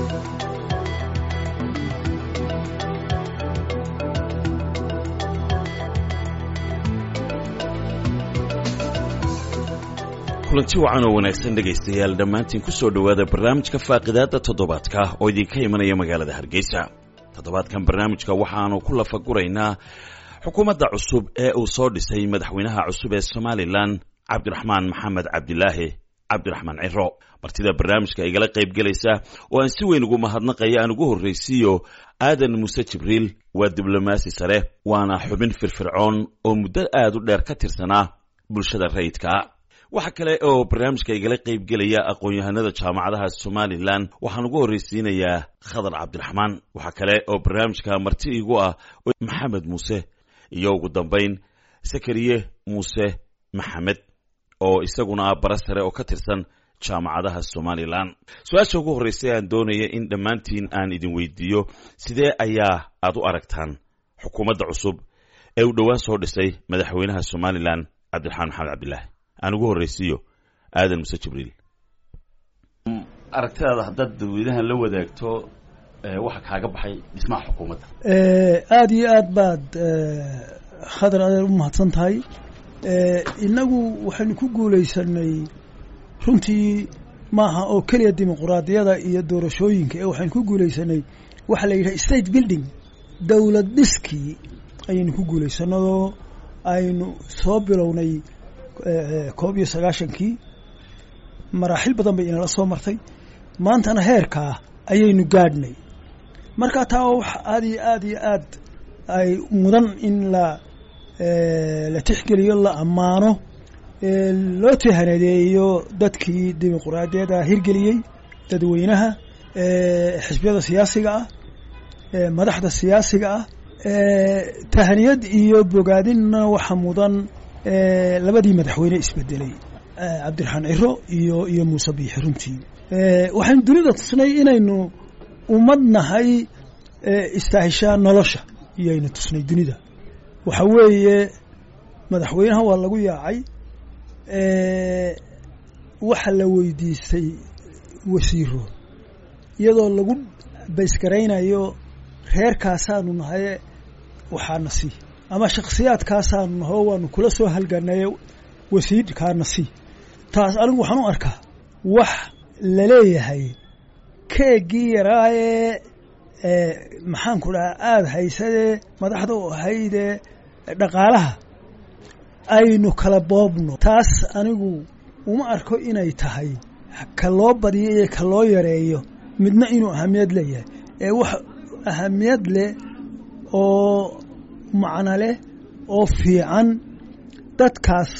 kulanti wacan oo wanaagsan dhegaystayaal dhammaantiin ku soo dhowaada barnaamijka faaqidaadda toddobaadka oo idinka imanaya magaalada hargeysa toddobaadkan barnaamijka waxaanu ku lafaguraynaa xukuumadda cusub ee uu soo dhisay madaxweynaha cusub ee somalilan cabdiraxmaan maxamed cabdilaahi cabdiraxmaan ciro martida barnaamijka igala qayb gelaysa oo aan si weyn ugu mahadnaqaya aan ugu horraysiiyo aadan muuse jibriil waa diblomaasi sare waana xubin firfircoon oo muddo aad u dheer ka tirsanaa bulshada rayidka waxa kale oo barnaamijka igala qayb gelaya aqoon-yahanada jaamacadaha somalilan waxaan ugu horraysiinayaa khadar cabdiraxmaan waxaa kale oo barnaamijka marti igu ah maxamed muuse iyo ugu dambayn sakariye muuse maxamed oo isaguna ah bara sare oo ka tirsan jaamacadaha somalilan su-aasha ugu horreysay aan doonaya in dhammaantiin aan idin weydiiyo sidee ayaa aad u aragtaan xukuumadda cusub ee uu dhowaan soo dhisay madaxweynaha somalilan cabdiraxmaan maxamed cabdilaahi aan ugu horraysiiyo aadan muse jibriil aragtidaada haddaad dadweynahan la wadaagto waxa kaaga baxay dhismaha xukuumadda aada iyo aad baad khadar adeer u mahadsan tahay innagu waxaynu ku guulaysanay runtii maaha oo keliya dimuquraadiyada iyo doorashooyinka ee waxaynu ku guulaysanay waxaa la yidhaha state building dowlad dhiskii ayaynu ku guulaysanadoo aynu soo bilownay koob iyo sagaashankii maraaxil badan bay inala soo martay maantana heerkaa ayaynu gaadhnay marka taa waa wax aada iyo aada iyo aad ay mudan in la la tixgeliyo la ammaano loo tihaneedeeyo dadkii dimuquraadiyada hirgeliyey dadweynaha xisbiyada siyaasiga ah madaxda siyaasiga ah tahaniyad iyo bogaadinna waxa mudan labadii madaxweyne isbedelay cabdiraxmaan ciro iyo iyo muuse biixi runtii waxaynu dunida tusnay inaynu ummad nahay istaahishaa nolosha iyoaynu tusnay dunida waxa weeye madaxweynaha waa lagu yaacay waxa la weydiistay wasiiro iyadoo lagu baysgaraynayo reerkaasaanu nahaye waxaana sii ama shaksiyaadkaasaanu nahoo waanu kula soo halganaye wasiirkaana sii taas anigu waxaan u arkaa wax laleeyahay keegii yaraayee maxaanku dhahaa aada haysadee madaxda u ahaydee dhaqaalaha aynu kala boobno taas anigu uma arko inay tahay ka loo badiyo iyo ka loo yareeyo midna inuu ahamiyad leeyahay ee wax ahamiyad leh oo macno leh oo fiican dadkaas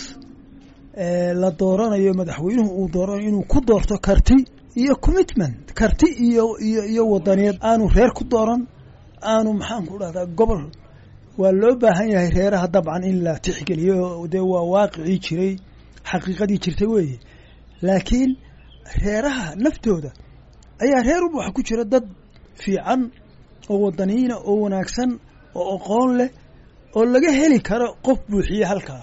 la dooranayo madaxweynuhu uu dooranayo inuu ku doorto karti iyo commitment karti iyo iyo iyo wadaniyeed aanu reer ku dooran aanu maxaanku dhahdaa gobol waa loo baahan yahay reeraha dabcan in la tixgeliyo dee waa waaqicii jiray xaqiiqadii jirtay weeye laakiin reeraha naftooda ayaa reer walba waxa ku jira dad fiican oo wadaniyiina oo wanaagsan oo aqoon leh oo laga heli karo qof buuxiye halkaa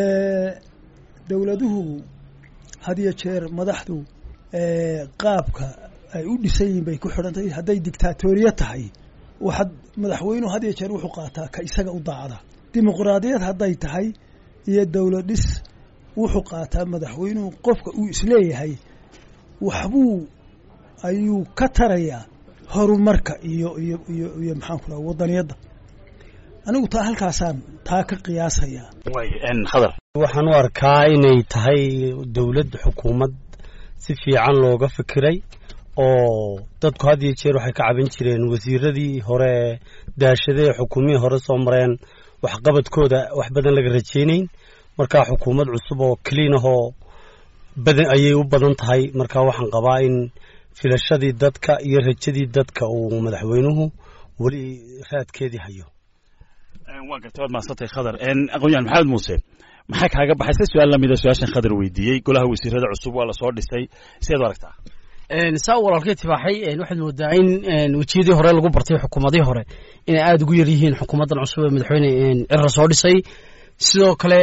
dowladuhu had iyo jeer madaxdu qaabka ay u dhisan yihiin bay ku xidhantahay hadday dictaatoriya tahay waxaad madaxweynuhu had iyo jeer wuxuu qaataa ka isaga u daacda dimuquraadiyad hadday tahay iyo dowlad dhis wuxuu qaataa madaxweynuhu qofka uu isleeyahay waxbuu ayuu ka tarayaa horumarka iyo iyo iyo iyo maxaanku dhaha wadaniyadda anigu taa halkaasaan taa ka qiyaasayaa khadar waxaan u arkaa inay tahay dowladd xukuumad si fiican looga fikiray oo dadku had iyo jeer waxay ka caban jireen wasiiradii hore daashadee xukuumihii hore soo mareen waxqabadkooda wax badan laga rajaynayn markaa xukuumad cusub oo keliin ahoo badan ayay u badan tahay markaa waxaan qabaa in filashadii dadka iyo rajadii dadka uu madaxweynuhu weli raadkeedii hayo waa garta waad mahadsantay khadar aqoonyahan maxamed muuse maxaa kaaga baxay se su-aal lamida su-aashan khadar weydiiyey golaha wasiirada cusub waa lasoo dhisay sideed u aragtaa saa walaalkay tibaaxay waxaad moodaa in wejiyadii hore lagu bartay xukuumadihii hore inay aada ugu yar yihiin xukuumaddan cusub ee madaxweyne cira soo dhisay sidoo kale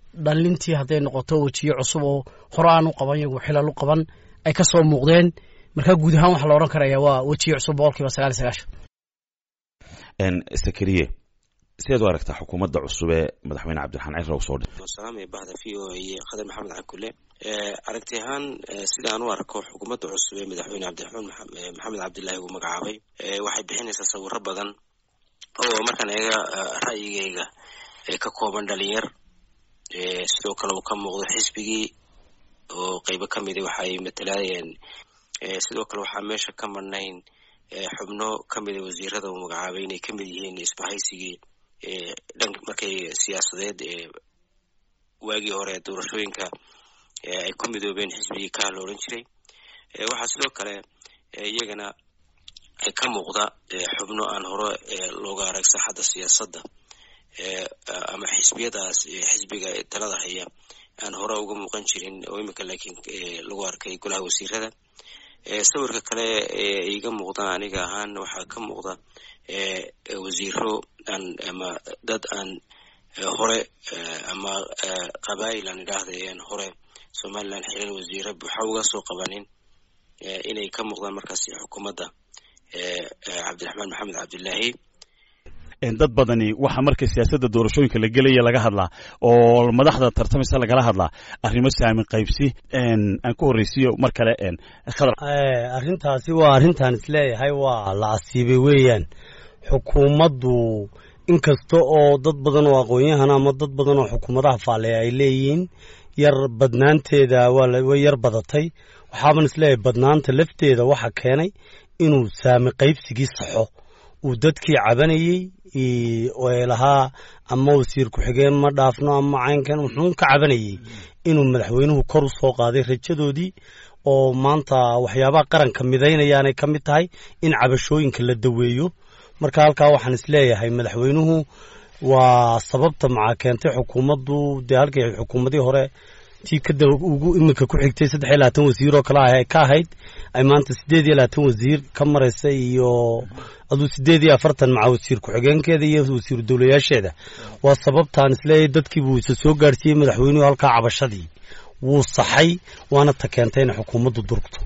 dhalintii hadday noqoto wejiyo cusub oo hore aan u qaban yagu xilal u qaban ay ka soo muuqdeen marka guud ahaan waxaa la odhan karaya waa wejiyo cusub boqol kiiba sagaal iyo sagaashan sakariye sideed u aragtaa xukuumadda cusub ee madaxweyne cabdiraxmaan ciro soo dhi salaamay bahda v o a iyo khadar maxamed cakule aragti ahaan sida aan u arko xukuumadda cusub ee madaxweyne cabdiraxmaan maxamed cabdilaahi uu magacaabay waxay bixinaysaa sawiro badan oo markaan eega ra'yigayga ka kooban dhalinyar sidoo kale uu ka muuqdo xisbigii oo qeybo ka mida waxay matalaayeen sidoo kale waxaa meesha ka marnayn xubno ka mida wasiirada uu magacaabay inay ka mid yihiin isbahaysigii dhan markay siyaasadeed waagii hore doorashooyinka ay ku midoobeen xisbigii ka la odhan jiray waxaa sidoo kale iyagana ka muuqda xubno aan hore looga arag saaxadda siyaasadda ama xisbiyadaas xisbiga talada haya aan hore uga muuqan jirin oo iminka laakiin lagu arkay golaha wasiirada sawirka kale iga muuqda aniga ahaan waxaa ka muuqda wasiiro aan ama dad aan hore ama qabaayil aan idhaahdayan hore somaliland xiran wasiire buuxa uga soo qabanin inay ka muuqdaan markaasi xukuumadda cabdiraxmaan maxamed cabdilaahi dad badani waxaa marka siyaasadda doorashooyinka la gelaya laga hadlaa oo madaxda tartamaysa lagala hadlaa arrimo saamin qaybsi aan ku horreysiiyo mar kale khadar arrintaasi waa arrintaan isleeyahay waa la asiibay weeyaan xukuumaddu inkasta oo dad badan oo aqoon-yahan ama dad badan oo xukuumadaha faalleya ay leeyihiin yar badnaanteeda way yar badatay waxaaban isleeyahay badnaanta lafteeda waxa keenay inuu saami qaybsigii saxo uu dadkii cabanayey lahaa ama wasiir ku-xigeen ma dhaafno ama caynkan wuxuun ka cabanayey inuu madaxweynuhu kor u soo qaaday rajadoodii oo maanta waxyaabaha qaranka midaynayaanay ka mid tahay in cabashooyinka la daweeyo marka halkaa waxaan isleeyahay madaxweynuhu waa sababta maxaa keentay xukuumaddu dee halkii xukuumadii hore tii kada ugu iminka ku xigtay saddex iyo labaatan wasiir oo kale ah ka ahayd ay maanta siddeed iyo labaatan wasiir ka maraysa iyo aduu siddeed iyo afartan maca wasiir ku-xigeenkeeda iyo wasiiru dowlayaasheeda waa sababtaan isleeyahay dadkii buu isa soo gaarsiiyey madaxweynuhu halkaa cabashadii wuu saxay waana ta keentay inay xukuumaddu durugto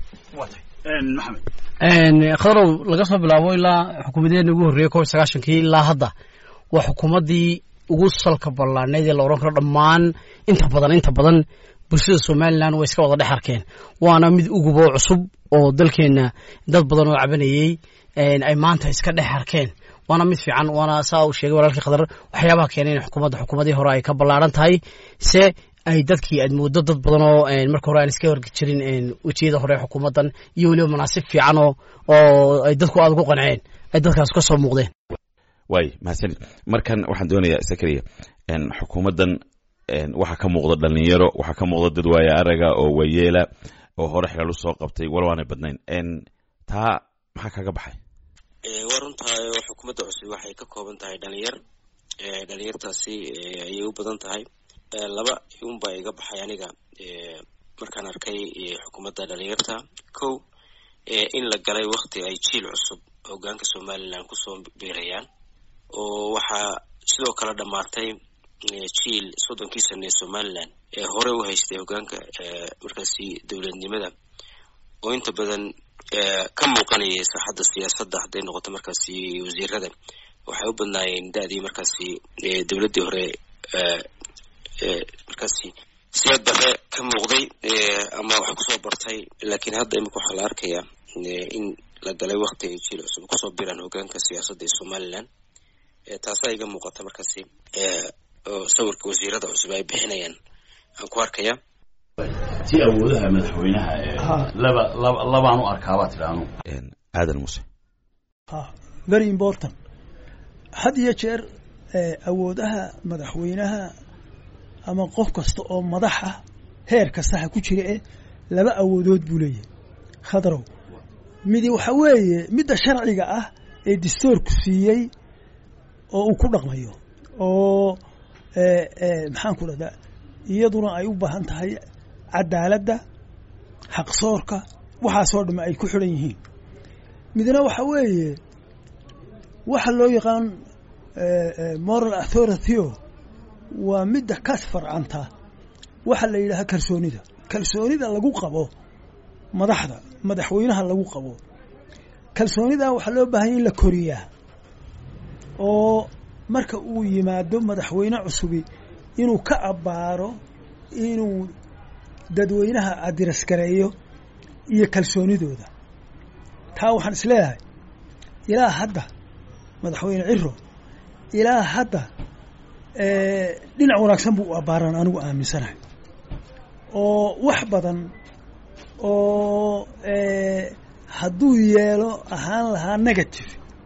khadarow laga soo bilaabo ilaa xukuumadeena ugu horreeyey kob iyo sagaashankii ilaa hadda waa xukuumaddii ugu salka ballaanayd ee la odhan karo dhammaan inta badan inta badan bulshada somalilan way iska wada dhex arkeen waana mid ugubo cusub oo dalkeenna dad badan oo cabanayey ay maanta iska dhex arkeen waana mid fiican waana saa uu sheegay walaalkii khadar waxyaabaha keenay in xukuumadda xukuumadii hore ay ka ballaaran tahay se ay dadkii aad mooddo dad badan oo marka hore aan iska horgi jirin wejiyada hore xukuumaddan iyo weliba manaasib fiican oo oo ay dadku aada ugu qanceen ay dadkaas ka soo muuqdeen waay mahadsanid markan waxaan doonayaa sakariya xukuumaddan waxaa ka muuqda dhalinyaro waxaa ka muuqda dad waaya araga oo waayeela oo hore xigal u soo qabtay wal waanay badnayn taa maxaa kaga baxay waa runtahay oo xukuumadda cusub waxay ka kooban tahay dhalinyar dhalinyartaasi ayay u badan tahay laba unbaa iga baxay aniga markaan arkay xukuumadda dhalinyarta kow in la galay wakti ay jiil cusub hogaanka somalilan kusoo biirayaan oo waxaa sidoo kale dhammaatay jiil soddonkii sane ee somalilan ee hore u haystay hogaanka markaasi dowladnimada oo inta badan ka muuqanayay saaxadda siyaasadda hadday noqoto markaasi wasiirada waxay u badnaayeen da-dii markaasi dowladdii hore markaasi siyaad bare ka muuqday ama wax kusoo bartay laakiin hadda imika waxaa la arkayaa in la galay wakti ay jiil cusub kusoo biraan hogaanka siyaasadda ee somalilan taasaa iga muuqata markaasi oo sawirka wasiirada cusub ay bixinayaan aan ku arkaya si awoodaha madaxweynaha laba laba labaan u arkaabaa tidhaanu aadan muse very important had iyo jeer awoodaha madaxweynaha ama qof kasta oo madax ah heer kastaha ku jira eh laba awoodood buu leeyahay khadrow midi waxa weeye midda sharciga ah ee dastoorku siiyey oo uu ku dhaqmayo oo maxaan ku dhahdaa iyaduna ay u baahan tahay cadaaladda xaqsoorka waxaasoo dhamme ay ku xidhan yihiin midna waxa weeye waxa loo yaqaan moral authority-o waa midda ka farcanta waxa la yidhaaha kalsoonida kalsoonida lagu qabo madaxda madaxweynaha lagu qabo kalsoonidaa waxaa loo baahanya in la koriyaa oo marka uu yimaado madaxweyne cusubi inuu ka abbaaro inuu dadweynaha adirasgareeyo iyo kalsoonidooda taa waxaan is leeyahay ilaa hadda madaxweyne ciro ilaa hadda dhinac wanaagsan buu u abbaaran anigu aaminsanahay oo wax badan oo hadduu yeelo ahaan lahaa negative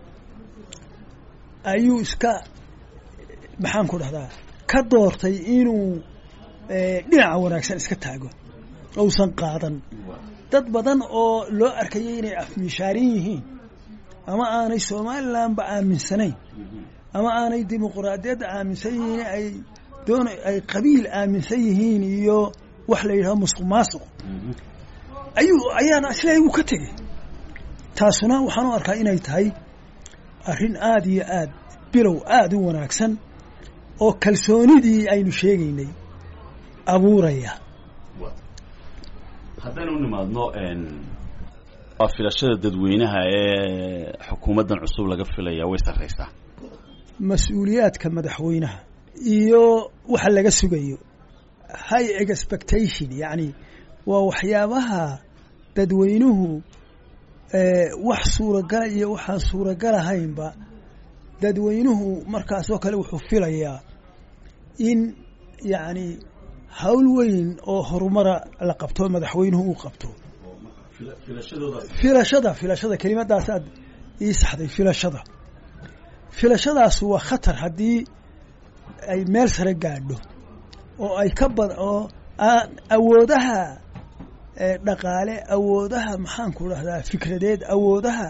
ayuu iska maxaan ku dhahdaa ka doortay inuu dhinaca wanaagsan iska taago ousan qaadan dad badan oo loo arkayay inay afmishaarin yihiin ama aanay somalilandba aaminsanayn ama aanay dimuquraadiyadda aaminsan yihiin ay doon ay qabiil aaminsan yihiin iyo wax la yidhaho musuq maasuq ayuu ayaana isleeyahy wuu ka tegey taasuna waxaan u arkaa inay tahay arrin aada iyo aad bilow aada u wanaagsan oo kalsoonidii aynu sheegaynay abuuraya haddaynu u nimaadno waa filashada dadweynaha ee xukuumaddan cusub laga filaya way sarraysaa mas-uuliyaadka madaxweynaha iyo waxa laga sugayo high expectation yacni waa waxyaabaha dadweynuhu wax suuragala iyo waxaan suuragal ahaynba dadweynuhu markaasoo kale wuxuu filayaa in yacni hawl weyn oo horumara la qabto madaxweynuhu uu qabto filashada filashada kelimadaas aad ii saxday filashada filashadaas waa khatar haddii ay meel sare gaadho oo ay ka bad oo aan awoodaha dhaqaale awoodaha maxaan ku dhahdaa fikradeed awoodaha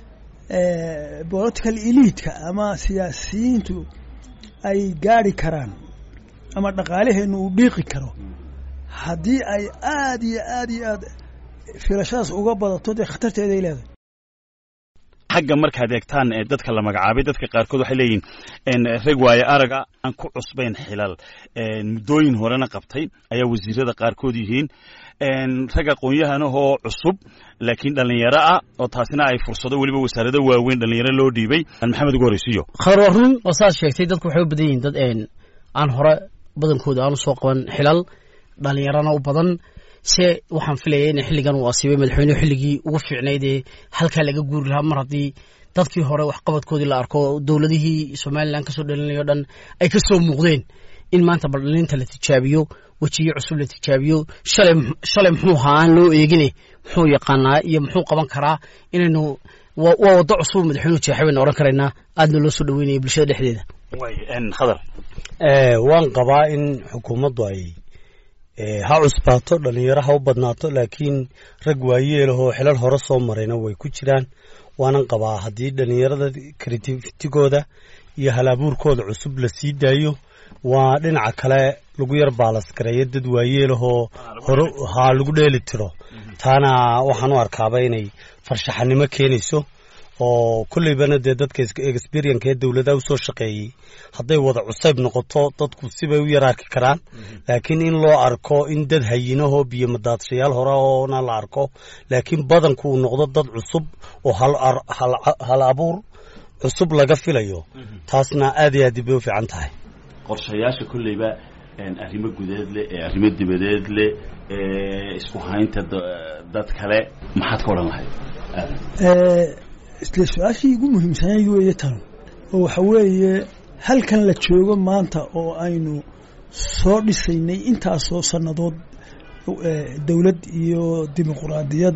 political eliidka ama siyaasiyiintu ay gaadhi karaan ama dhaqaalaheennu uu dhiiqi karo haddii ay aada iyo aada iyo aad filashadaas uga badato dee khatarteeday leedahay xagga markaad eegtaan dadka la magacaabay dadka qaarkood waxay leeyihiin rag waaye araga aan ku cusbayn xilal muddooyin horena qabtay ayaa wasiirada qaarkood yihiin rag aqoon-yahanahoo cusub laakiin dhallinyaro ah oo taasina ay fursado weliba wasaarado waaweyn dhallinyaro loo dhiibay maxamed ugu horeysiiyo khadar waa run oo saad sheegtay dadku waxay u badan yihiin dad aan hore badankooda aan usoo qaban xilal dhallinyarana u badan se waxaan filaya in xilligan uu asiibay madaxweynuhu xilligii ugu fiicnayd ee halkaa laga guuri lahaa mar haddii dadkii hore waxqabadkoodii la arko dowladihii somalilan kasoo dhalinayo dhan ay ka soo muuqdeen in maanta baldhalinta la tijaabiyo wejiyo cusub la tijaabiyo shalay shalay muxuu ahaa aan loo eegine muxuu yaqaanaa iyo muxuu qaban karaa inaynu waa waddo cusub madaxweynuhu jeexay baynu odhan karaynaa aadna loo soo dhaweynaya bulshada dhexdeeda khadar waan qabaa in xukuumaddu ay ha cusbaato dhallinyaro ha u badnaato laakiin rag waayeelahoo xilal hore soo marayna way ku jiraan waanan qabaa haddii dhallinyarada creativitigooda iyo halabuurkooda cusub la sii daayo waa dhinaca kale lagu yar baalasgareeyo dad waayeelahoo hore ha lagu dheeli tiro taana waxaan u arkaaba inay farshaxanimo keenayso oo kolleybana dee dadka experienka ee dowladaha usoo shaqeeyey hadday wada cusayb noqoto dadku sibay u yar arki karaan laakiin in loo arko in dad hayinahoo biyo madaadshayaal hore oona la arko laakiin badanku uu noqdo dad cusub oo hal abuur cusub laga filayo taasna aad iyo aad bay u fiican tahay qorshayaasha kolleyba arrimo gudeed leh ee arrimo dibadeed leh ee isku haynta dad kale maxaad ka odhan lahayd isle su-aashii ugu muhiimsanayd weeye tan oo waxa weeye halkan la joogo maanta oo aynu soo dhisaynay intaasoo sannadood dowlad iyo dimuquraadiyad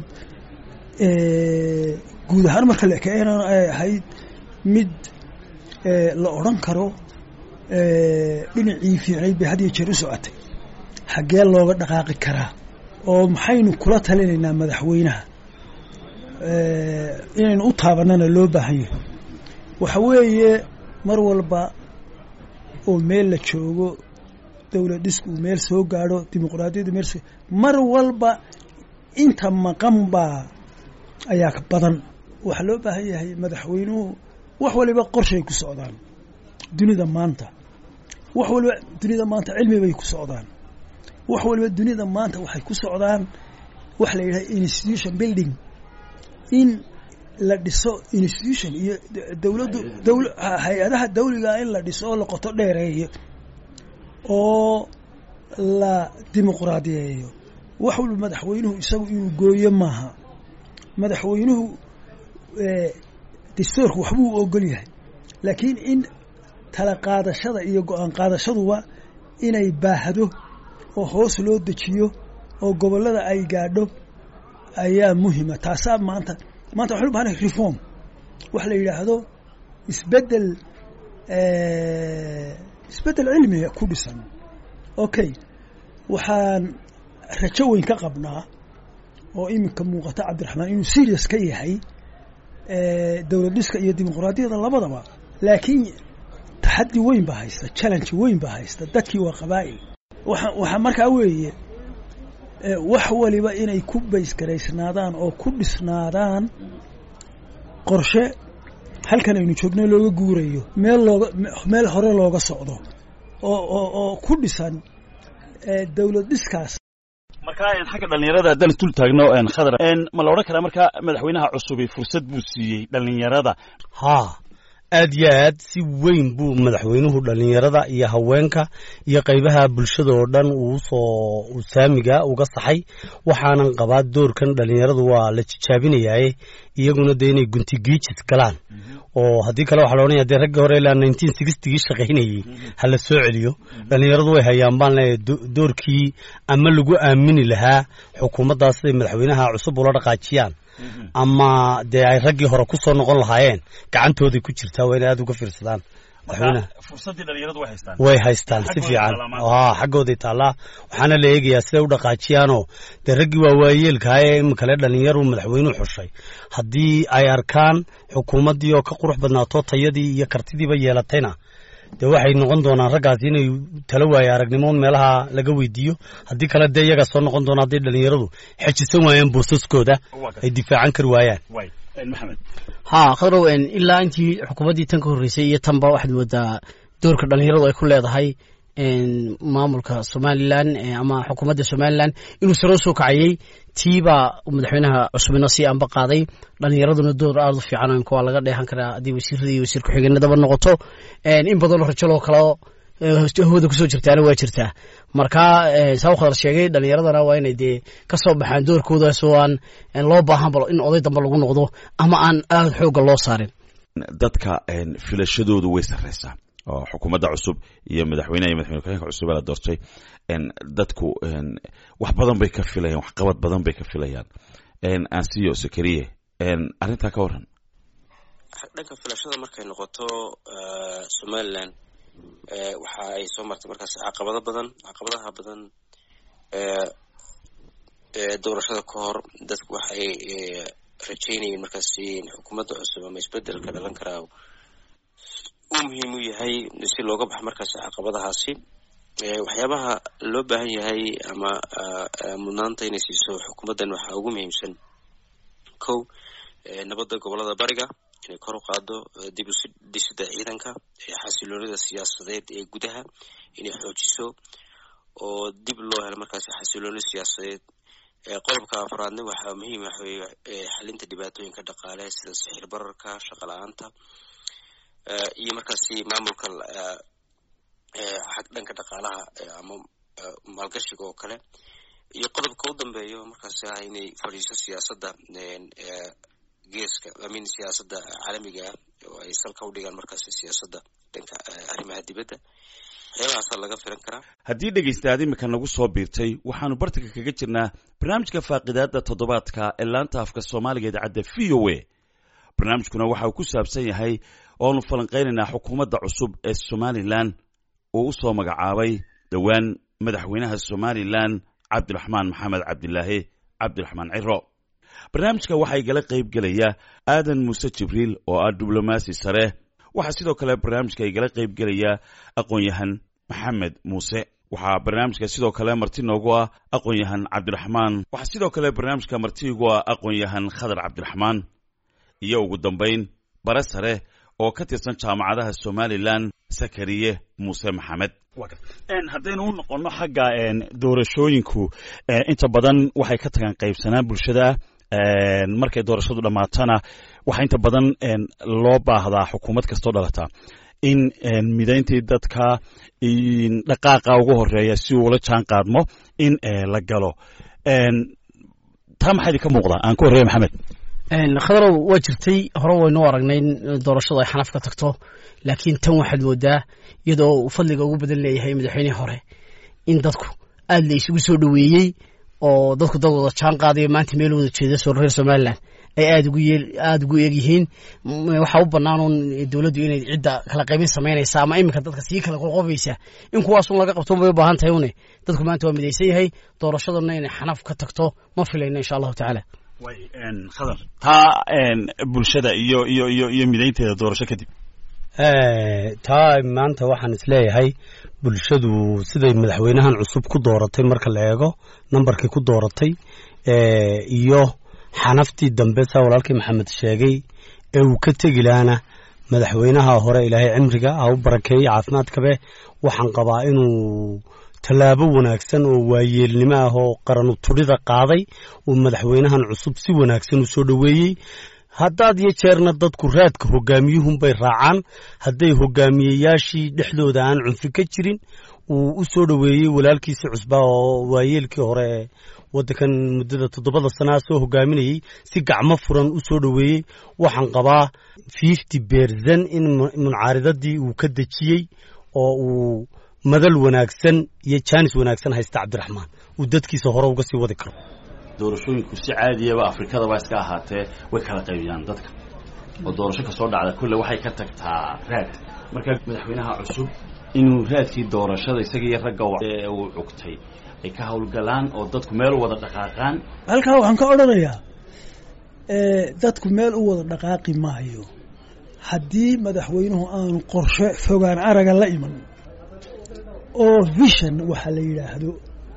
guud ahaan marka la ekeenan ay ahayd mid la odhan karo dhinacii fiicnayd bay had iyo jeer u socotay xaggee looga dhaqaaqi karaa oo maxaynu kula talinaynaa madaxweynaha inaynu u taabanana loo baahan yahay waxa weeye mar walba oo meel la joogo dowlad dhisku uu meel soo gaadho dimuquraadiyaddu meel soo mar walba inta maqan baa ayaa ka badan waxaa loo baahan yahay madaxweynuhu wax waliba qorshay ku socdaan dunida maanta wax waliba dunida maanta cilmi bay ku socdaan wax waliba dunida maanta waxay ku socdaan waxa la yidhaha institution building in la dhiso institution iyo dowladdu dowl hay-adaha dawliga in la dhiso oo la qoto dheereeyo oo la dimuqraadiyeeyo wax walba madaxweynuhu isagu inuu gooyo maaha madaxweynuhu dastuurku waxbuu ogol yahay laakiin in tala qaadashada iyo go-aan qaadashaduba inay baahdo oo hoos loo dejiyo oo gobollada ay gaadho ayaa muhima taasaa maanta maanta waxaan u bahanay reform wax la yidhaahdo isbeddel isbeddel cilmiga ku dhisan okay waxaan rajo weyn ka qabnaa oo iminka muuqata cabdiraxmaan inuu serious ka yahay dowlad dhiska iyo dimuqraadiyada labadaba laakiin taxaddi weyn baa haysta challenge weyn baa haysta dadkii waa qabaa'il waa waxaa markaa weeye wax waliba inay ku baysgaraysnaadaan oo ku dhisnaadaan qorshe halkan aynu joogno looga guurayo meel looga meel hore looga socdo oo oo oo ku dhisan dowlad dhiskaas markaa xagga dhalinyarada haddaan isdul taagno khadar ma la odhan karaa markaa madaxweynaha cusubi fursad buu siiyey dhalinyarada haa aad yo aad si weyn buu madaxweynuhu dhalinyarada iyo haweenka iyo qaybaha bulshada oo dhan uu soo saamiga uga saxay waxaanan qabaa doorkan dhalinyaradu waa la jijaabinayaaye iyaguna dee inay guntigiijis galaan oo haddii kale waxaa la odhanaya dee raggii hore ilaa nineteen sixtigii shaqaynayey ha la soo celiyo dhalinyaradu way hayaan baan leeyahay doorkii ama lagu aamini lahaa xukuumaddaas siday madaxweynaha cusub ula dhaqaajiyaan ama dee ay raggii hore ku soo noqon lahaayeen gacantooday ku jirtaa waa inay aada uga fiirsadaan madaxweynaha fursaddii dhalinyaradu way haystaan way haystaan si fiican a xaggooday taallaa waxaana la eegayaa siday u dhaqaajiyaanoo dee raggii waa waayeelkaha ee iminkale dhalinyaru madaxweynuhu xushay haddii ay arkaan xukuumaddii oo ka qurux badnaato tayadii iyo kartidiiba yeelatayna dee waxay noqon doonaan raggaasi inay tala waaye aragnimoon meelaha laga weydiiyo haddii kale dee iyagaa soo noqon doona hadday dhalinyaradu xejisan waayaan boosaskooda ay difaacan kari waayaan maxamed haa khadrow ilaa intii xukuumaddii tan ka horreysay iyo tanba waxaad moodaa doorka dhalinyaradu ay ku leedahay maamulka somalilan ama xukuumadda somalilan inuu saroo soo kacayey tiibaa madaxweynaha cusubina sii anba qaaday dhalinyaraduna door aada u fiican waa laga dheehan karaa haddii wasiirada iyo wasiir ku-xigeenadaba noqoto in badanoo rajaloo kaleo hawada kusoo jirtaana waa jirtaa marka saa khadar sheegay dhalinyaradana waa inay dee ka soo baxaan doorkoodaas oo aan loo baahan balo in oday dambe lagu noqdo ama aan aada xoogga loo saarin dadka filashadoodu way sarreysaa oo xukuumadda cusub iyo madaxweyneha iyo madaxweyne ku-xigeenka cusub ee la doortay dadku wax badan bay ka filayaan wax qabad badan bay ka filayaan ansiyo sakariye arrintaa ka waran dhanka filashada markay noqoto somalilan waxa ay soo martay markaas caqabado badan caqabadaha badan doorashada ka hor dadku waxay rajeynayeen markaas xukuumadda cusub ama isbedelka dhalan karaa uu muhiim u yahay si looga baxo markaas caqabadahaasi waxyaabaha loo baahan yahay ama mudnaanta inay siiso xukuumaddan waxaa ugu muhiimsan kow nabadda gobolada bariga inay kor u qaado dib u dhisida ciidanka xasiloonida siyaasadeed ee gudaha inay xoojiso oo dib loo helo markaas xasilooni siyaasadeed qodobka afraadna waxaa muhiim waxa weye xalinta dhibaatooyinka dhaqaale sida sixir bararka shaqa la-aanta iyo markaasi maamulka xag dhanka dhaqaalaha ama maalgashiga oo kale iyo qodobka u dambeeyo markaasi ah inay fadhiiso siyaasadda geeska amin siyaasadda caalamiga ah oo ay salka u dhigaan markaasi siyaasadda dhanka arrimaha dibadda waxyaabahaasa laga filan karaa haddii dhegaystaad imika nagu soo biirtay waxaanu bartanka kaga jirnaa barnaamijka faaqidaada toddobaadka ee laanta afka soomaaliga idaacadda v o a barnaamijkuna waxa uu ku saabsan yahay oonu falanqaynaynaa xukuumadda cusub ee somalilan uu u soo magacaabay dhowaan madaxweynaha somalilan cabdiraxmaan maxamed cabdilaahi cabdiraxmaan ciro barnaamijka waxaa igala qayb gelaya aadan muuse jibriil oo ah diblomaasi sare waxaa sidoo kale barnaamijka igala qayb gelaya aqoon-yahan maxamed muuse waxaa barnaamijka sidoo kale marti noogu ah aqoon-yahan cabdiraxmaan waxaa sidoo kale barnaamijka marti igu ah aqoon-yahan khadar cabdiraxmaan iyo ugu dambayn bare sare oo ka tirsan jaamacadaha somalilan sakariye muuse maxamed haddaynu u noqonno xagga doorashooyinku inta badan waxay ka tagaan qaybsanaan bulshada markay doorashadu dhammaatana waxaa inta badan loo baahdaa xukuumad kastoo dhalata in midayntii dadka dhaqaaqa ugu horeeya si uula jaan qaadmo in la galo taa maxaa idinka muuqdaa aan ku horreeya maxamed khadarow waa jirtay hore waynu aragnay in doorashadu ay xanaf ka tagto laakiin tan waxaad moodaa iyadoo uu fadliga ugu badan leeyahay madaxweynihii hore in dadku aad la isugu soo dhoweeyey oo dadku dad wada jaan qaadayo maanta meel wada jeeda soo reer somalilan ay aad ugu yeel aada ugu eeg yihiin waxaa u bannaan uun dowladdu inay cidda kala qaybin samaynaysa ama iminka dadka sii kala qoqobaysa in kuwaasun laga qabto bay u baahan tahay une dadku maanta waa midaysan yahay doorashaduna inay xanaf ka tagto ma filayno insha allahu tacaala khadar taa bulshada iyo iyo iyo iyo midaynteeda doorasho kadib taa maanta waxaan isleeyahay bulshadu siday madaxweynahan cusub ku dooratay marka la eego nambarkii ku dooratay iyo xanaftii dambe saa walaalkii maxamed sheegay ee uu ka tegi lahaana madaxweynaha hore ilaahay cimriga ha u barakeeyey caafimaadkabe waxaan qabaa inuu tallaabo wanaagsan oo waayeelnimo ah oo qaranu tudhida qaaday uu madaxweynahan cusub si wanaagsan u soo dhoweeyey haddaad iyo jeerna dadku raadka hogaamiyuhunbay raacaan hadday hogaamiyeyaashii dhexdooda aan cunfi ka jirin uu u soo dhoweeyey walaalkiisii cusbaa oo waayeelkii hore ee waddankan muddada toddobada sanaa soo hogaaminayey si gacmo furan u soo dhoweeyey waxaan qabaa fifty berzan in muncaaridadii uu ka dejiyey oo uu madal wanaagsan iyo jaanis wanaagsan haysta cabdiraxmaan uu dadkiisa hore uga sii wadi karo doorashooyinku si caadiyaba afrikadaba iska ahaatee way kala qaybiyaan dadka oo doorasho kasoo dhacda kulle waxay ka tagtaa raad marka madaxweynaha cusub inuu raadkii doorashada isaga iyo ragga uu cugtay ay ka howlgalaan oo dadku meel u wada dhaqaaqaan halkaa waxaan ka odhanayaa dadku meel u wada dhaqaaqi maayo haddii madaxweynuhu aanu qorshe fogaan araga la iman oo vision waxaa la yidhaahdo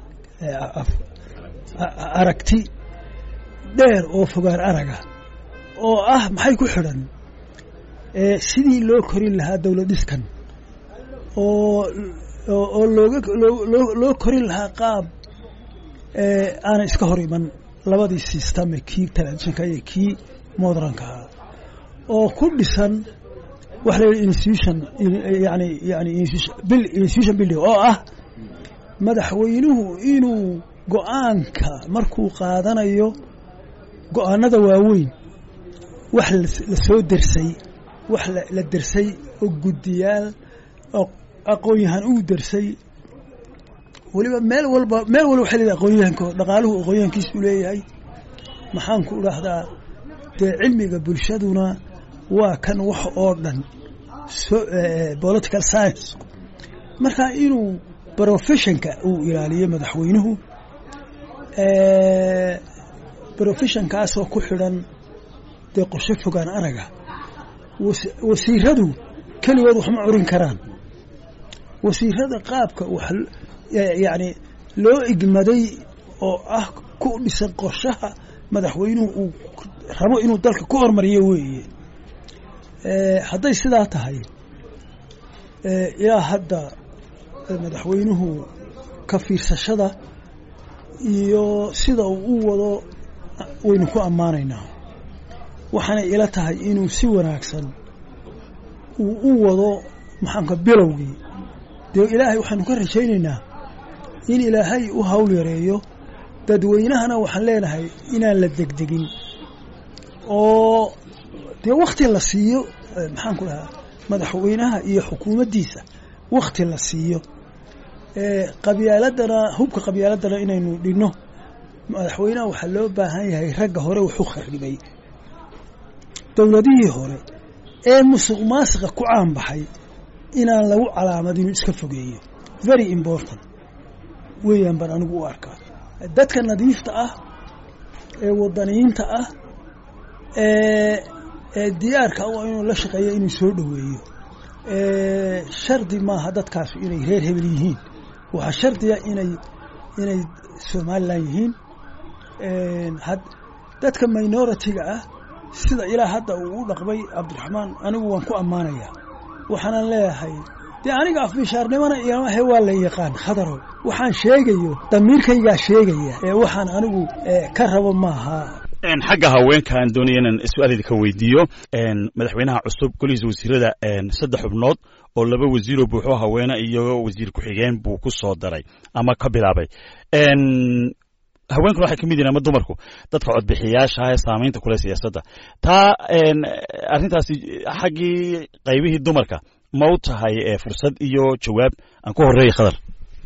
aragti dheer oo fogaan araga oo ah maxay ku xidhan sidii loo korin lahaa dowlad dhiskan oo oo looga loo korin lahaa qaab aanay iska hor iman labadii systeme kii telefishinka iyo kii modrankaa oo ku dhisan waxa la yidhi institution yani yani institution building oo ah madaxweynuhu inuu go-aanka markuu qaadanayo go-aanada waaweyn wax la soo dersay wax la dersay oo guddiyaal oo aqoon-yahan uu dersay weliba meel walba meel walba waxay leedahay aqoonyahanko dhaqaaluhu aqoonyahankiisu leeyahay maxaan ku dhahdaa dee cilmiga bulshaduna waa kan wax oo dhan political science marka inuu professionka uu ilaaliyo madaxweynuhu professionkaasoo ku xidhan dee qorshe fogaan araga wasiiradu keligood wax ma curin karaan wasiirada qaabka wax yacni loo igmaday oo ah ku dhisan qorshaha madaxweynuhu uu rabo inuu dalka ku hormariyo weeye hadday sidaa tahay ilaa hadda madaxweynuhu ka fiirsashada iyo sida uu u wado waynu ku ammaanaynaa waxaanay ila tahay inuu si wanaagsan uu u wado maxaanka bilowgii dee ilaahay waxaanu ka rajaynaynaa in ilaahay u hawl yareeyo dadweynahana waxaan leenahay inaan la degdegin oo dee wakti la siiyo maxaan ku dhahaa madaxweynaha iyo xukuumaddiisa wakti la siiyo qabyaaladana hubka qabyaaladana inaynu dhinno madaxweynaha waxaa loo baahan yahay ragga hore wuxuu kharibay dowladihii hore ee musuq maasiqa ku caanbaxay inaan lagu calaamadinu iska fogeeyo very important weeyaan baan anigu u arkaa dadka nadiifta ah ee wadaniyiinta ah ee ee diyaarka u inuu la shaqeeyo inuu soo dhoweeyo shardi maaha dadkaasu inay reer hebel yihiin waxaa shardiya inay inay somalilan yihiin dadka minority-ga ah sida ilaa hadda uu u dhaqmay cabdiraxmaan anigu waan ku ammaanayaa waxaanan leeyahay dee aniga afmishaarnimona iyomahe waa la yaqaan khadarow waxaan sheegayo damiirkaygaa sheegaya ee waxaan anigu ka rabo maaha xagga haweenka aan doonaya inaan su-aal idinka weydiiyo madaxweynaha cusub golihiisa wasiirada saddex xubnood oo laba wasiiroo buuxo haweene iyo wasiir ku-xigeen buu ku soo daray ama ka bilaabay haweenkuna waxay ka mid yihin ama dumarku dadka codbixiyaasha ee saamaynta kule siyaasadda taa arrintaasi xaggii qaybihii dumarka ma u tahay fursad iyo jawaab aan ku horeeya khadar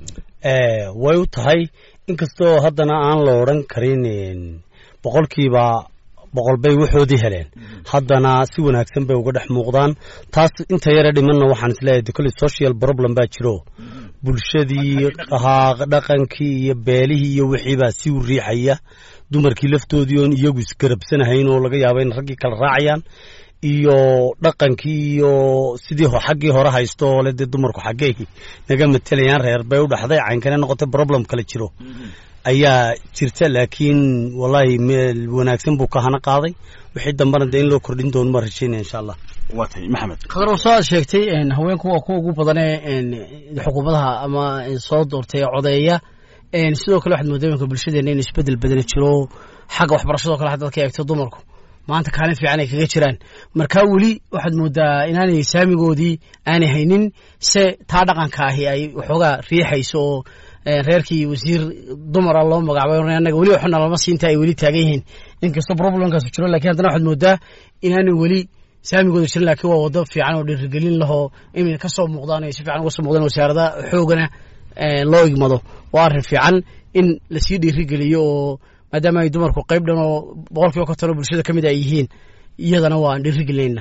way u tahay inkastoo haddana aan la odran karin boqolkiiba boqol bay waxoodii heleen haddana si wanaagsan bay uga dhex muuqdaan taas inta yare dhimanna waxaan isleeyahay de kolley social problem baa jiro bulshadii dhaqankii iyo beelihii iyo wixiibaa si u riixaya dumarkii laftoodii oon iyagu isgarabsanahayn oo laga yaaba in raggii kala raacayaan iyo dhaqankii iyo sidii xaggii hore haysto oo le dee dumarku xaggey naga matelayaan reer bay u dhaxday caynkane noqotay problem kale jiro ayaa jirta laakiin wallahi meel wanaagsan buu ka hana qaaday wixii dambena dee in loo kordhin doono ma rajaynaya insha allah waa tay maxamed khadar soo aad sheegtay haweenku waa kuwa ugu badanee xukuumadaha ama soo doortay codeeya sidoo kale waxaad moodaa iminka bulshadeena in isbedel badana jiro xagga waxbarashadoo kale haddaad ka eegto dumarku maanta kaalin fiican ay kaga jiraan markaa weli waxaad moodaa inaanay saamigoodii aanay haynin se taa dhaqanka ahi ay waxoogaa riixayso oo reerkii wasiir dumara loo magacaabay annaga weli waxna lama siinta ay weli taagan yihiin inkastoo problemkaasu jiro lakin haddana waxaad moodaa inaanay weli saamigooda jirin lakiin waa wado fiican oo dhiirigelin lahoo inay ka soo muuqdaan ay si fiican uga soo muuqdaan wasaarada xoogana loo igmado waa arrin fiican in lasii dhiirigeliyo oo maadaama ay dumarku qayb dhan oo boqol kiiba konton oo bulshada ka mid ay yihiin iyadana waan dhiirigelinayna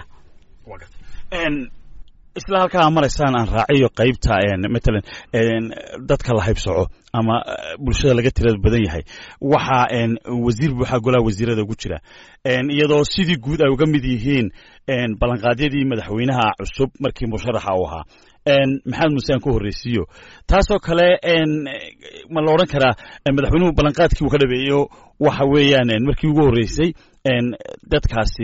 isla halkaa maraysaan aan raaciyo qaybta matalan dadka la haybsoco ama bulshada laga tirada badan yahay waxaa wasiir buuxaa golaha wasiirada ugu jira iyadoo sidii guud ay uga mid yihiin ballanqaadyadii madaxweynaha cusub markii musharaxa uu ahaa maxamed muuse aan ku horreysiiyo taasoo kale ma la odhan karaa madaxweynuhu ballanqaadkii uu ka dhabeeyo waxa weeyaan markii ugu horreysay dadkaasi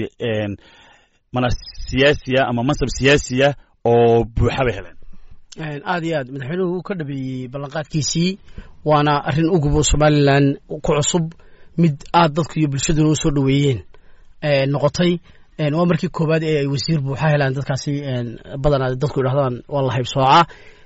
mana siyaasiya ama mansab siyaasiya oo buuxa bay heleen aad iyo aad madaxweynuhu uu ka dhabeeyey ballanqaadkiisii waana arrin ugubo somalilan ku cusub mid aad dadku iyo bulshaduna u soo dhoweeyeen noqotay waa markii koowaad ee ay wasiir buuxa helaan dadkaasi badanaa dadku idhahdaan waa la haybsooca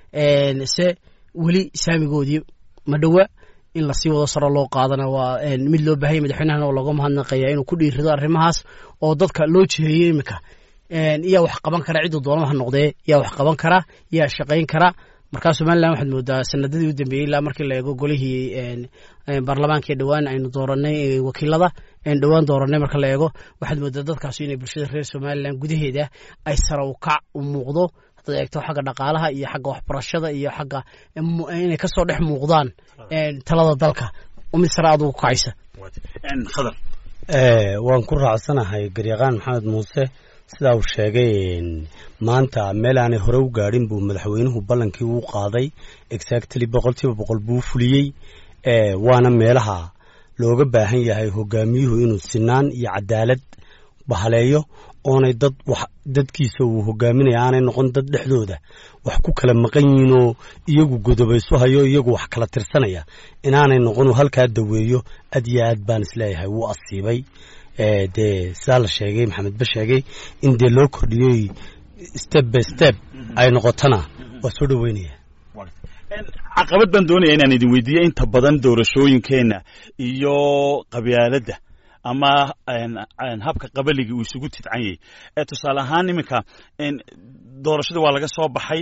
se weli saamigoodii ma dhowa in lasii wado saro loo qaadana waa mid loo baahanya madaxweynahana oo looga mahadnaqaya inuu ku dhiirido arrimahaas oo dadka loo jiheeyo iminka yaa wax qaban kara cidduu doonama ha noqdee yaa wax qaban kara yaa shaqayn kara markaa somalilan waxaad moodaa sanadadii u dambeeyey ilaa markii la eego golihii baarlamaanka ee dhowaan aynu dooranay wakiilada aynu dhowaan dooranay marka la eego waxaad moodaa dadkaasi inay bulshada reer somalilan gudaheeda ay sara u kac u muuqdo haddaad eegto xagga dhaqaalaha iyo xagga waxbarashada iyo xagga inay kasoo dhex muuqdaan talada dalka mid sare aad ugu kacaysa khadar waan ku raacsanahay garyaqaan maxamed muuse sidaa uu sheegay maanta meel aanay hore u gaadhin buu madaxweynuhu ballankii uu qaaday exactly boqolkiiba boqol buu fuliyey waana meelaha looga baahan yahay hogaamiyuhu inuu sinaan iyo cadaalad bahaleeyo oonay dad wax dadkiisa uu hogaaminaya aanay noqon dad dhexdooda wax ku kala maqan yihiinoo iyagu godobaysu hayo iyagu wax kala tirsanaya inaanay noqon uu halkaa daweeyo aad iyo aad baan isleeyahay wuu asiibay dee sidaa la sheegay maxamed ba sheegay in dee loo kordhiyoy step by step ay noqotona waa soo dhoweynaya caqabad baan doonaya inaan idin weydiiyo inta badan doorashooyinkeenna iyo qabyaaladda ama habka qabaligii uu isugu tidcan yahay tusaale ahaan iminka doorashadii waa laga soo baxay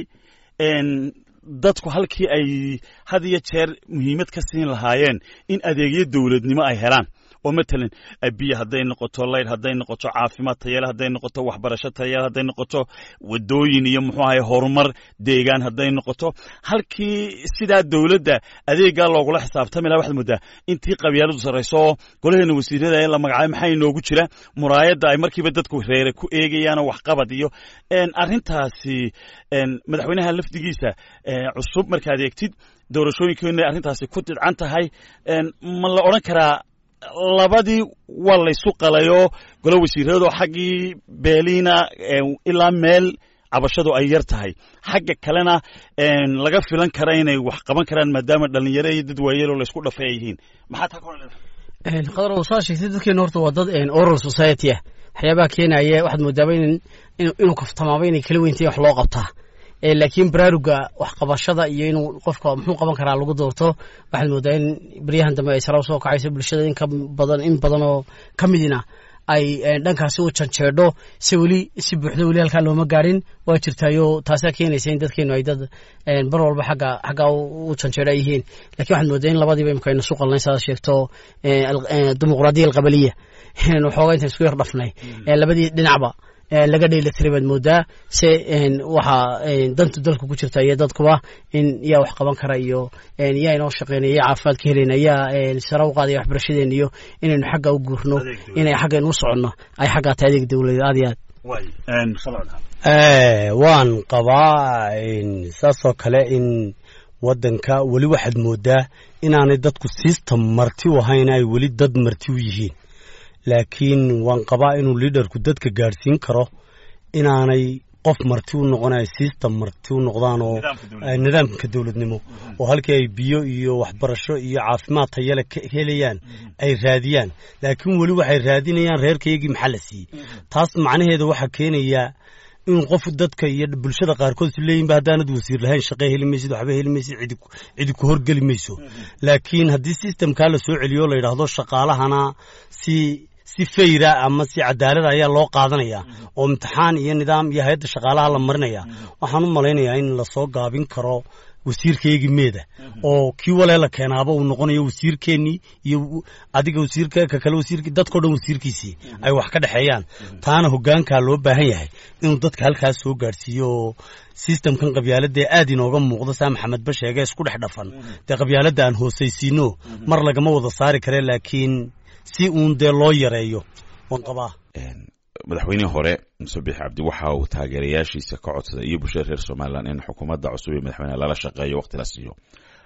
dadku halkii ay had iyo jeer muhiimad ka siin lahaayeen in adeegyo dowladnimo ay helaan oo matalan biyo hadday noqoto layd hadday noqoto caafimaad tayale hadday noqoto waxbarasho tayale hadday noqoto wadooyin iyo muxuu ahay horumar deegaan hadday noqoto halkii sidaa dowladda adeeggaa loogula xisaabtami laha waxaad moodaa intii qabyaaladu sarrayso oo golaheena wasiirada ee la magacaabay maxaa inoogu jira muraayadda ay markiiba dadku reere ku eegayaanoo waxqabad iyo arrintaasi madaxweynaha lafdigiisa cusub markaad eegtid doorashooyinkeenu inay arrintaasi ku didcan tahay ma la odhan karaa labadii waa laysu qalayoo golo wasiiradoo xaggii beeliina ilaa meel cabashadu ay yar tahay xagga kalena laga filan kara inay wax qaban karaan maadaama dhalinyaro iyo dad waayeloo laysku dhafay ay yihiin maxaa taa kula qadar saa sheegtay dadkeena horta waa dad oral society ah waxyaabaha keenaya waxaad moodaaba in inuu kaftamaaba inay kala weyntayin wax loo qabtaa laakiin baraaruga waxqabashada iyo inuu qofka muxuu qaban karaa lagu doorto waxaad moodaa in beryahan dambe ay sara usoo kacayso bulshada in ka badan in badan oo ka midina ay dhankaasi u janjeedho se weli si buuxdo weli halkaa looma gaarin waa jirtaayo taasaa keenaysa in dadkeenu ay dad bar walba xagga xaggaa u janjeedho ay yihiin lakin waxaad moodaa in labadiiba imka aynu isu qalnayn saad sheegto dimuqraadiya alqabaliya waxoogaa intaan isku yar dhafnay labadii dhinacba laga dheelatiray baad moodaa se waxaa dantu dalka ku jirta iyo dadkuba in yaa wax qaban kara iyo yaa inoo shaqeynaya yaa caafimaad ka helayna yaa sara u qaadaya waxbarashadeena iyo inaynu xagga u guurno inay xaggaynu u soconno ay xaggaa tahay adeeg dawladeed aad iyo aad waan qabaa saasoo kale in waddanka weli waxaad moodaa inaanay dadku system marti u ahayn ay weli dad marti u yihiin laakiin waan qabaa inuu liaderku dadka gaadhsiin karo inaanay qof marti u noqonay system marti u noqdaan oo nidaamka dowladnimo oo halkii ay biyo iyo waxbarasho iyo caafimaad tayale ka helayaan ay raadiyaan laakiin weli waxay raadinayaan reerkaygii maxaa la siiyey taas macnaheeda waxaa keenayaa in qof dadka iyo bulshada qaarkood is leeyihinba haddaanad wasiir lahayn shaqe heli maysid waxba heli maysid cidi cidi ku horgeli mayso laakiin haddii systemkaa la soo celiyo la yidhaahdo shaqaalahana si si fayra ama si cadaalada ayaa loo qaadanaya oo imtixaan iyo nidaam iyo hay-adda shaqaalaha la marinaya waxaan u malaynayaa in lasoo gaabin karo wasiirkaygii meeda oo kii walee la keenaaba uu noqonayo wasiirkeennii iyo adiga wasiirka ka kale wasiirki dadkao dhan wasiirkiisii ay wax ka dhexeeyaan taana hoggaankaa loo baahan yahay inuu dadka halkaas soo gaadhsiiyo oo systemkan qabyaaladee aad inooga muuqda saa maxamed ba sheege isku dhex dhafan dee qabyaaladda aan hoosaysiino mar lagama wada saari kare laakiin si uun dee loo yareeyo waan qabaa madaxweynihii hore muse bixi cabdi waxa uu taageerayaashiisa ka codsaday iyo bulshada reer somalilan in xukuumadda cusub ee madaxweyneha lala shaqeeyo waqti la siiyo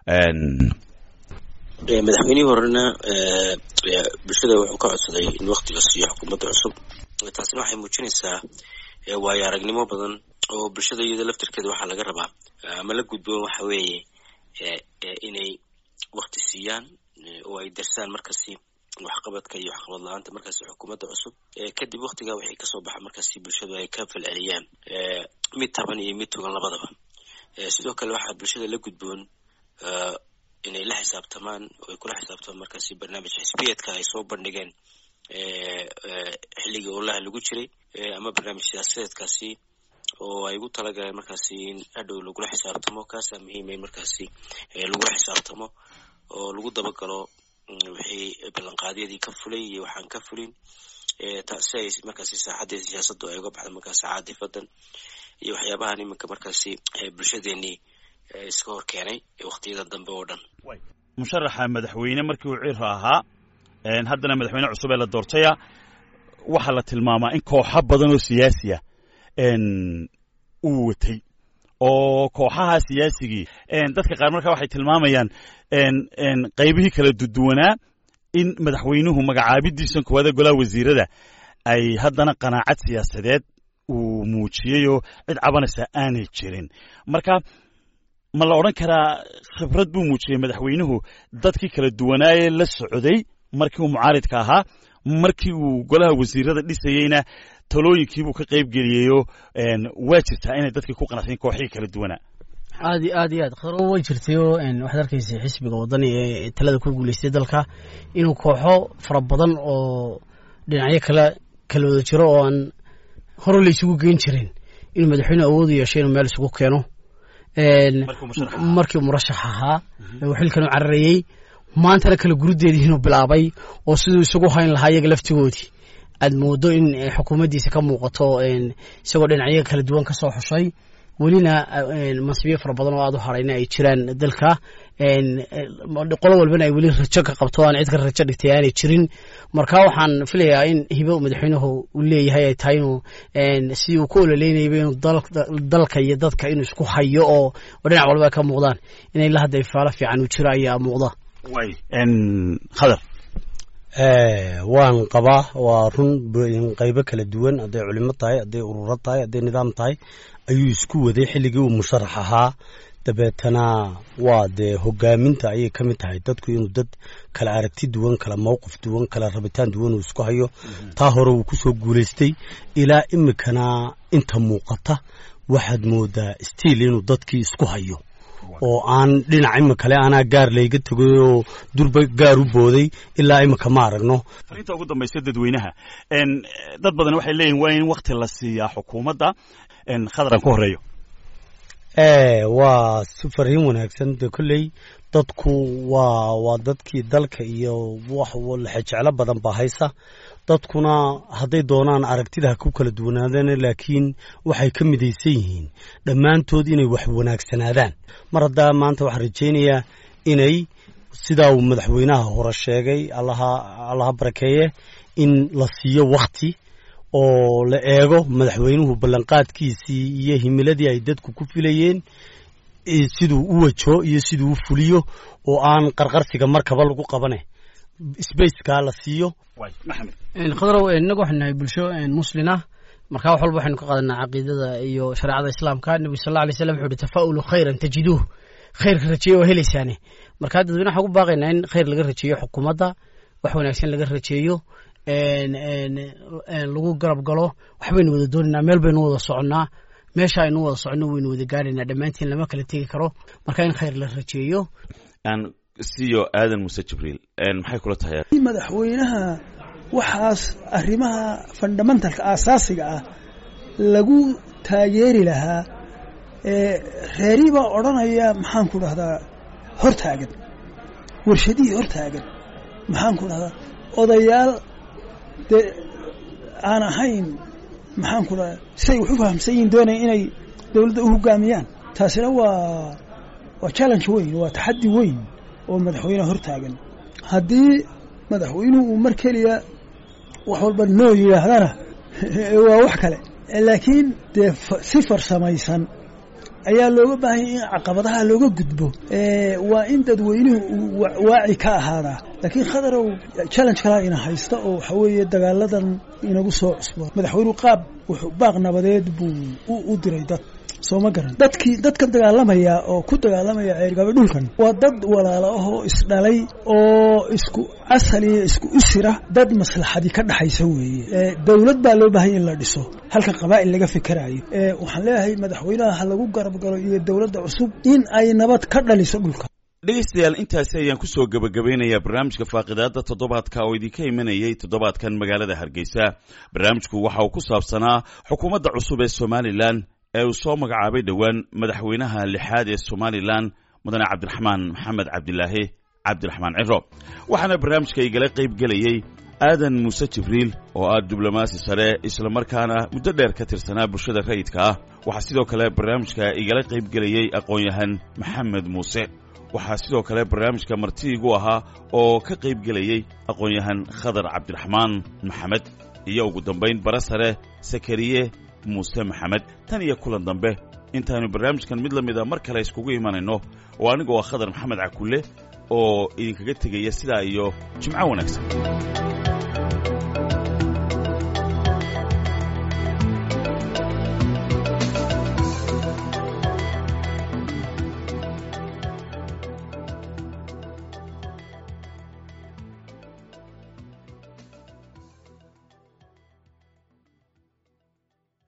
madaxweynihii horena bulshada wuxuu ka codsaday in waqti la siiyo xukuumadda cusub taasina waxay muujinaysaa waayo aragnimo badan oo bulshada iyada laftirkeeda waxaa laga rabaa ama la gudboon waxa weeye inay waqti siiyaan oo ay darsaan markasi waxqabadka iyo waxqabad la-aanta markaasi xukuumadda cusub kadib waktigaa waxay kasoo baxa markaasi bulshadu ay ka falceliyaan mid taban iyo mid togan labadaba sidoo kale waxaa bulshada la gudboon inay la xisaabtamaan oo ay kula xisaabtamaan markaasi barnaamij xisbiyeedka ay soo bandhigeen xilligii olaha lagu jiray ama barnaamij siyaasadeedkaasi oo ay ugu talagaleen markaasi in hadhow lagula xisaabtamo kaasaa muhiima in markaasi lagula xisaabtamo oo lagu dabagalo wixii ballanqaadyadii ka fulay iyo waxaan ka fulin si ay markaasi saaxaddii siyaasaddu ay uga baxda markaasi caadifadan iyo waxyaabahan iminka markaasi bulshadeenii iska hor keenay waqtiyada dambe oo dhan musharaxa madaxweyne markii uu ciro ahaa haddana madaxweyne cusub ee la doortaya waxaa la tilmaamaa in kooxo badan oo siyaasiya uu watay oo kooxaha siyaasigii dadka qaar markaa waxay tilmaamayaan qaybihii kala duduwanaa in madaxweynuhu magacaabidiisan koowaada golaha wasiirada ay haddana qanaacad siyaasadeed uu muujiyeyoo cid cabanaysa aanay jirin marka ma la odhan karaa khibrad buu muujiyey madaxweynuhu dadkii kala duwanaayee la socday markii uu mucaaridka ahaa markii uu golaha wasiirada dhisayeyna talooyinkiibuu ka qayb geliyeyoo waa jirtaa inay dadkii ku qanacsayn kooxihii kala duwanaa aad iyo aad iyo aad khadro way jirtayoo waxaad arkaysa xisbiga waddani ee talada ku guulaystay dalka inuu kooxo fara badan oo dhinacyo kala kala wada jiro oo aan hore la isugu geyn jirin inuu madaxweyne awood u yeesho inuu meel isugu keeno markii murashax ahaa uu xilkan u cararayey maantana kala gurudeedii inuu bilaabay oo siduu isagu hayn lahaa iyaga laftigoodii aad moodo in xukuumaddiisa ka muuqato isagoo dhinacyo kala duwan ka soo xushay welina mansibiyo fara badan oo aad u harayna ay jiraan dalka qolo walbana ay weli rajo ka qabto aan cid ka rajo dhigtay aanay jirin marka waxaan filayaa in hibo madaxweynuhu uu leeyahay ay tahay inuu sidii uu ku ololeynayaba inuu dalka iyo dadka inuu isku hayo oo dhinac walba ay ka muuqdaan in ilaa hadda ifaalo fiican uu jiro ayaa muuqda khadar waan qabaa waa run qaybo kala duwan hadday culimo tahay hadday ururo tahay hadday nidaam tahay ayuu isku waday xilligii uu musharax ahaa dabeetana waa dee hogaaminta ayay ka mid tahay dadku inuu dad kala aragti duwan kala mowqif duwan kala rabitaan duwan uu isku hayo taa hore uu kusoo guulaystay ilaa imikana inta muuqata waxaad moodaa stiil inuu dadkii isku hayo oo aan dhinac imikale anaa gaar layga tegay oo durba gaar u booday ilaa imika ma aragno farinta ugu dambaysa dadweynaha dad badan waxay leeyihin waa in wakti la siiyaa xukuumadda khadaran ku horeeyo waa si fariin wanaagsan de kolley dadku waa waa dadkii dalka iyo wax lexejeclo badan baa haysa dadkuna hadday doonaan aragtida ha ku kala duwanaadaan laakiin waxay ka midaysan yihiin dhammaantood inay wax wanaagsanaadaan mar haddaa maanta waxaan rajaynayaa inay sidaa uu madaxweynaha hore sheegay allaha allaha barakeeye in la siiyo wakti oo la eego madaxweynuhu ballanqaadkiisii iyo himiladii ay dadku ku filayeen siduu u wajo iyo siduu u fuliyo oo aan qarqarsiga markaba lagu qabane sbaceka la siiyo khadrow innagu waxaynu nahay bulsho muslin ah markaa wax walba waxaynu ka qaadanaa caqiidada iyo shareecada islaamka nebigu sal alla alay slam wuxu uhi tafaa'ulu khayran tajiduuh khayrka rajeeye waa helaysaane markaa dadweyne waxaan ku baaqaynaa in khayr laga rajeeyo xukuumadda wax wanaagsan laga rajeeyo lagu garab galo waxbaynu wada doonaynaa meel baynu wada soconnaa meesha aynu wada soconno waynu wada gaaraynaa dhammaantiin lama kala tegi karo marka in khayr la rajeeyo siyo aadan muse jibriil maxay kula tahay madaxweynaha waxaas arrimaha fundamentalka aasaasiga ah lagu taageeri lahaa reerii baa odhanaya maxaan ku dhahdaa hortaagan warshadihii hortaagan maxaan ku dhahdaa odayaal dee aan ahayn maxaan ku dhahdaa siday wax u fahamsan yihin doonaya inay dowladda u hogaamiyaan taasina waa waa challenge weyn waa taxaddi weyn oo madaxweyneha hortaagan haddii madaxweynuhu uu mar keliya wax walba noo yidhaahdana waa wax kale laakiin dee si farsamaysan ayaa looga baahanya in caqabadaha looga gudbo waa in dadweynuhu uu waaci ka ahaadaa laakiin khadarow challenge kalaa ina haysta oo waxa weeye dagaaladan inagu soo cusbo madaxweynuhu qaab wuxuu baaq nabadeed buu u diray dad soo ma garan dadkii dadkan dagaalamaya oo ku dagaalamaya ceergaba dhulkan waa dad walaalo ah oo isdhalay oo isku asal iyo isku usira dad maslaxadii ka dhaxaysa weeye dowlad baa loo baahanya in la dhiso halka qabaa'il laga fikerayo waxaan leeyahay madaxweynaha ha lagu garab galo iyo dowladda cusub in ay nabad ka dhaliso dhulka dhegaystayaal intaasi ayaan kusoo gebagabeynayaa barnaamijka faaqidaada toddobaadka oo idinka imanayay toddobaadkan magaalada hargeysa barnaamijku waxa uu ku saabsanaa xukuumadda cusub ee somalilan ee uu soo magacaabay dhowaan madaxweynaha lixaad ee somalilan mudane cabdiraxmaan maxamed cabdilaahi cabdiraxmaan ciro waxaana barnaamijka igala qayb gelayey aadan muuse jibriil oo ah diblomaasi sare islamarkaana muddo dheer ka tirsanaa bulshada rayidka ah waxaa sidoo kale barnaamijka igala qayb gelayey aqoon-yahan maxamed muuse waxaa sidoo kale barnaamijka martiigu ahaa oo ka qayb gelayey aqoon-yahan khadar cabdiraxmaan maxamed iyo ugu dambayn bara sare sakariye muuse maxamed tan iyo kulan dambe intaanu barnaamijkan mid la mida mar kale iskugu imanayno oo anigoo ah khadar maxamed cakulle oo idinkaga tegaya sidaa iyo jimco wanaagsan